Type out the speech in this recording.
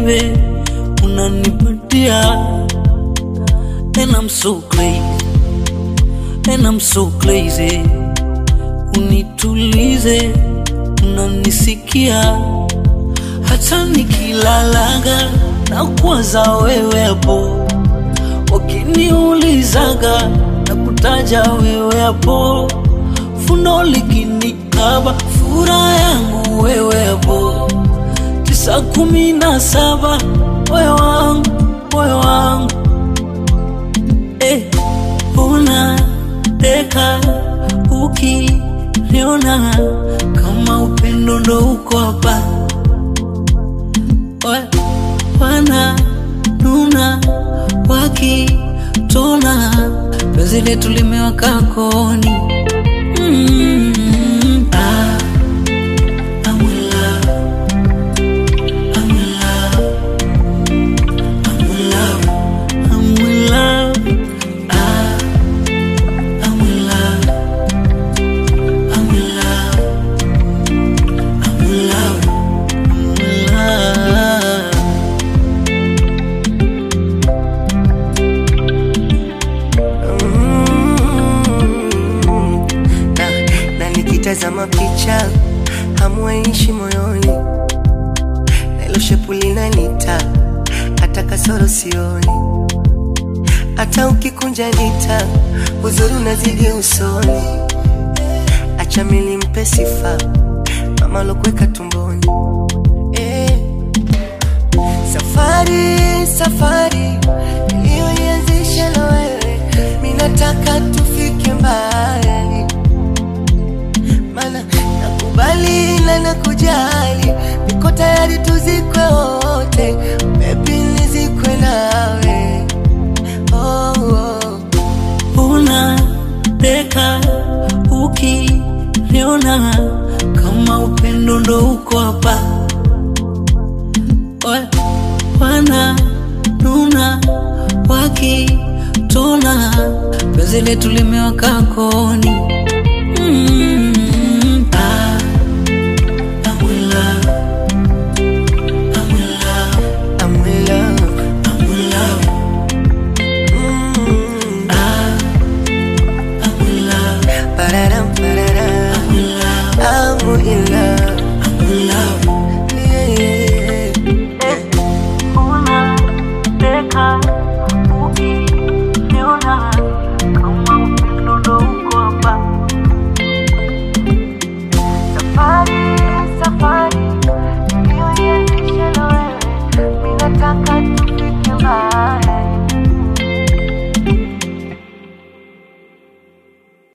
baby, unanipatia and I'm so crazy, and I'm so crazy. Unitulize, unanisikia hata nikilalaga na kuwaza wewe hapo, wakiniulizaga na kutaja wewe hapo, fundo likinikaba furaha yangu wewe hapo, tisa kumi na saba moyo wangu moyo wangu eh, unateka ukiniona kama upendo ndo uko hapa Wa- wana nuna wakitona penzi letu limewaka koni mm, ah, I'm in love. I'm in love. I'm in love. I'm in love. Ah, I'm in love. I'm in love. I'm in love. I'm in love. na, na nikitazama picha hamwaishi moyoni, na ilo shepu linanita hata kasoro sioni, hata ukikunja lita uzuri unazidi usoni. Acha mili mpe sifa mama lokuweka tumboni eh. Safari, safari iliyoianzisha na wewe, minataka tufike mbali, mana nakubali na nakujali, niko tayari tuzikwe wote, bebi nizikwe nawe oh, oh. unateka ukiniona kama upendo ndo uko hapa Wa- wana nuna wakitona penzi letu limewaka koni mm.